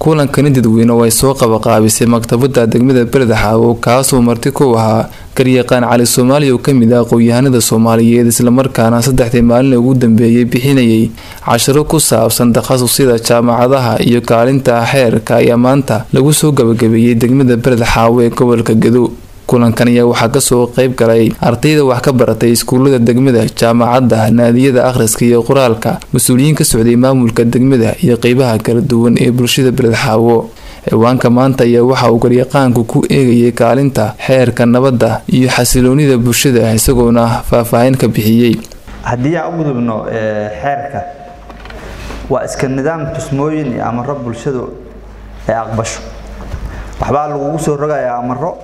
kulankani dadweyne oo ay soo qabaqaabisay maktabada degmada beledxaawo kaasoo marti ku ahaa garyaqaan cali soomaaliya oo kamid ah aqoon-yahanada soomaaliyeed islamarkaana saddexdii maalin ugu dambeeyay bixinayay cashiro ku saabsan takhasusyada jaamacadaha iyo kaalinta xeerka ayaa maanta lagu soo gabagabeeyey degmada beledxaawo ee gobolka gedo kulankan ayaa waxaa kasoo qeyb galay ardayda wax ka baratay iskuulada degmada jaamacadda naadiyada akhriska iyo qoraalka mas-uuliyiin ka socday maamulka degmada iyo qeybaha kala duwan ee bulshada beledxaawo ciwaanka maanta ayaa waxa uu garyaqaanku ku eegayay kaalinta xeerka nabadda iyo xasiloonida bulshada isagoona faahfaahin ka bixiyey haddii aan u gudubno xeerka waa iska nidaam tusmooyin iyo amaro bulshadu ay aqbasho waxbaa lagugu soo rogayaa amaro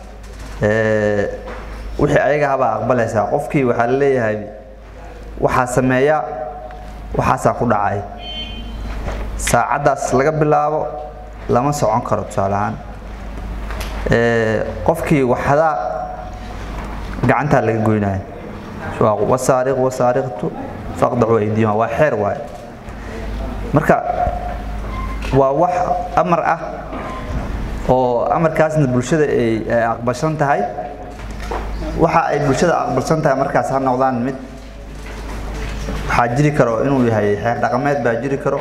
wixii ayaga habaa aqbalaysaa qofkii waxaa la leeyahay waxaa sameeya waxaasaa ku dhacay saacaddaas laga bilaabo lama socon karo tusaale ahaan qofkii waxdaa gacantaa laga goynaya wasaariq wasaariqtu faqdacu aydiyuma waa xeer waaye marka waa wax amar ah oo amarkaasna bulshada ay aqbalsan tahay waxa ay bulshada aqbalsan tahay markaas ha noqdaan mid waxaa jiri karo inuu yahay xeer dhaqameed baa jiri karo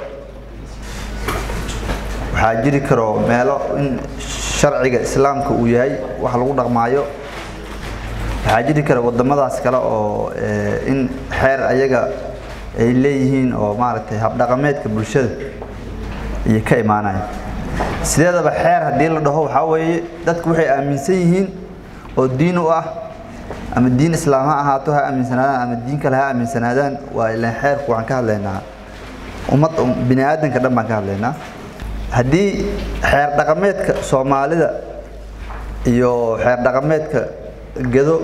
waxaa jiri karo meelo in sharciga islaamka uu yahay wax lagu dhaqmaayo waxaa jiri kara wadamadaas kale oo in xeer ayaga ay leeyihiin oo maaragtay habdhaqameedka bulshada iyo ka imaanaya sideedaba xeer haddii la dhaho waxaa weeye dadku waxay aaminsan yihiin oo diin u ah ama diin islaam ha ahaato ha aaminsanaadaan ama diin kale ha aaminsanaadaan waa ilaan xeerku waxaan ka hadlaynaa ummad bini aadanka dhan baan ka hadlaynaa haddii xeer dhaqameedka soomaalida iyo xeer dhaqameedka gedo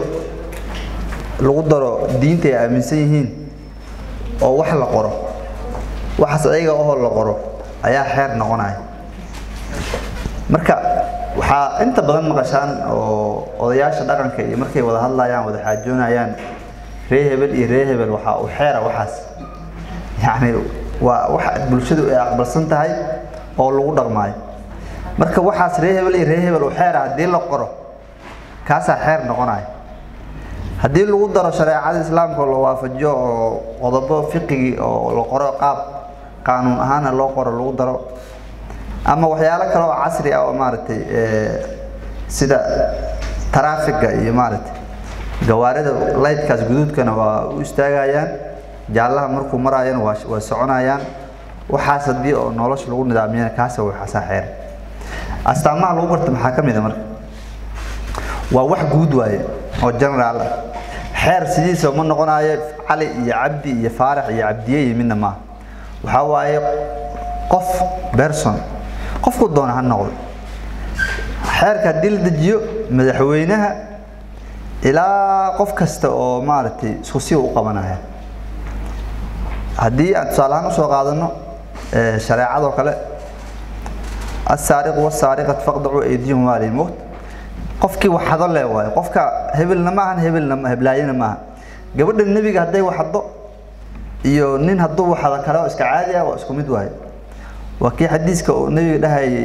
lagu daro diinta ay aaminsan yihiin oo wax la qoro waxaas ayaga ohoo la qoro ayaa xeer noqonaya marka waxaa inta badan maqashaan oo odayaasha dhaqanka iyo markay wada hadlayaan wada xaajoonayaan ree hebel iyo ree hebel waxaa uu xeera waxaas yacni waa wax bulshadu ay aqbalsan tahay oo lagu dhaqmaayo marka waxaas ree hebel iyo ree hebel uu xeera haddii la qoro kaasaa xeer noqonaya haddii lagu daro shareecada islaamka la waafajiyo oo qodobo fiqigii oo la qoro qaab qaanuun ahaana loo qoro lagu daro ama waxyaalo kale oo casri ah oo maaragtay sida taraafiga iyo maaragtay gawaarida laydkaas guduudkana waa u istaagayaan jaallaha markuu maraayana waa waa soconayaan waxaas haddii oo nolosha lagu nidaamiyana kaasa waxaasaa xeer astaamaha lagu barta maxaa ka mid a marka waa wax guud waaye oo generaal ah xeer sidiisa ma noqonayo cali iyo cabdi iyo faarax iyo cabdiye iyo midna maaha waxaa waaye qof berson qofku doona ha noqdo xeerka haddii la dejiyo madaxweynaha ilaa qof kasta oo maaragtay isku si u qabanaya haddii aan tusaalahaan usoo qaadano shareecadoo kale asaariqu wasaariqat faqdacu aydiyahum waa limowt qofkii waxado le waayo qofka hebelna maahan hebelna heblaayana maaha gabadha nebiga hadday waxado iyo nin hadduu waxado kale oo iska caadi ah waa isku mid waayo waa kii xadiiska uu nabiga dhahayay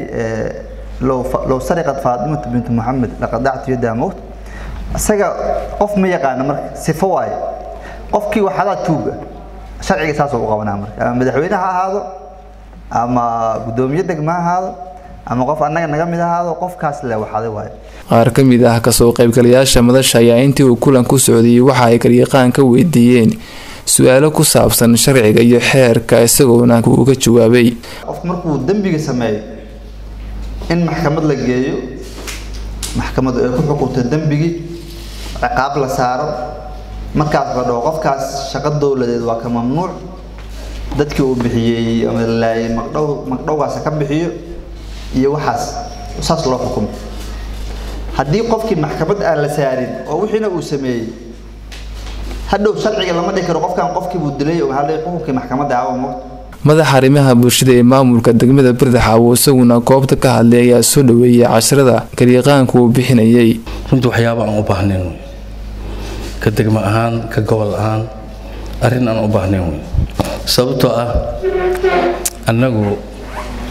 low sariqat faatimatu bintu muxamed laqadactu yadaha mowt isaga qof ma yaqaana marka sifo waaye qofkii waxadaa tuuga sharciga saasoo u qabanaa marka ama madaxweyne ha ahaado ama guddoomiye degma ha ahaado ama qof annaga naga mid ahaado qofkaas le waxaday waaye qaar ka mid ah kasoo qaybgalayaasha madasha ayaa intii uu kulan ku socdayay waxa ay garyaqaan ka weydiiyeen su-aalo ku saabsan sharciga iyo xeerka isagoona uga jawaabay qofku markuu dembiga sameeyo in maxkamad la geeyo maxkamadu ay ku xukunto dembigii ciqaab la saaro markaas la dhaho qofkaas shaqo dowladeed waa ka mamnuuc dadkii uu bixiyey ama laayay magdhow magdhowgaas ka bixiyo iyo waxaas saas loo xukumo haddii qofkii maxkamad aan la saarin oo wixiina uu sameeyey hadhow sharciga lama dhihi karo qofkan qofkii buu dilay oo waxaa la xukunkii maxkamadda awa moogta madaxa arrimaha bulshada ee maamulka degmada birdaxaawo isaguna goobta ka hadlay ayaa soo dhaweeyay casharada garyaqaanku uu bixinayay runtii waxyaaba aan u baahnayn wey ka degmo ahaan ka gobol ahaan arrin aan u baahnayn wey sababtoo ah annagu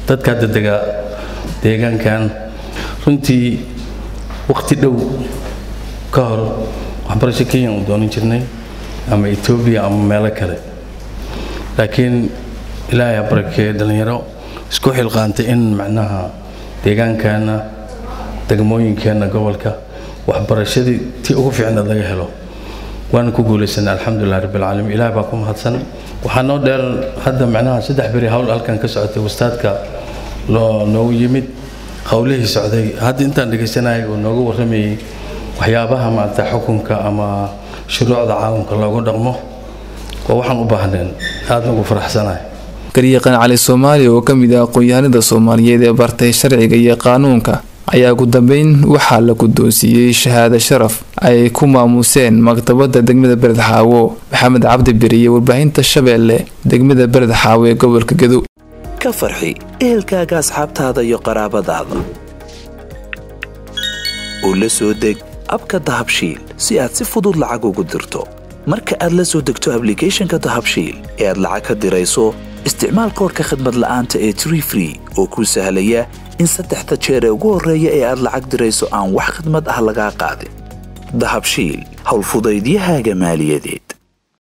dadka hadda dega deegaankan runtii waqti dhow ka hor waxbarasho kenya u doonan jirnay ama etoobiya ama meelo kale laakiin ilaahay ha barakeeye dhallinyaro isku xilqaantay in macnaha deegaankeenna degmooyinkeenna gobolka waxbarashadii tii ugu fiicnaad laga helo waana ku guulaysanay alxamdulilah rabbilcaalamiin ilaah baa ku mahadsan waxaa noo dheer hadda macnaha saddex beri hawl halkan ka socotay wastaadka loo noogu yimid howlihii socday hadda intaan dhegaysanayay uu nooga warramayey waxyaabaha maarata xukunka ama shuruucda caalamka loogu dhaqmo waa waxaan u baahneen aadna ugu faraxsanahay garyaqaan cali soomaaliya oo ka mid ah aqoon-yahanada soomaaliyeed ee bartay sharciga iyo qaanuunka ayaa ugu dambeyn waxaa la guddoonsiiyey shahaado sharaf ay ku maamuseen maktabadda degmada beredxaawo maxamed cabdi beriye warbaahinta shabeelle degmada beredxaawo ee gobolka gedo ka farxi ehelkaaga asxaabtaada iyo qaraabadaada oo la soo deg abka dahabshiil si aad si fudud lacag ugu dirto marka aad la soo degto ablicathonka dahabshiil ee aad lacag ka dirayso isticmaal koorka khadmad la'aanta ee tree free oo kuu sahlaya in saddexda jeer ee ugu horreeya ee aad lacag dirayso aan wax khidmad ah lagaa qaadin dahabshiil howlfudaydiyahaaga maaliyadeed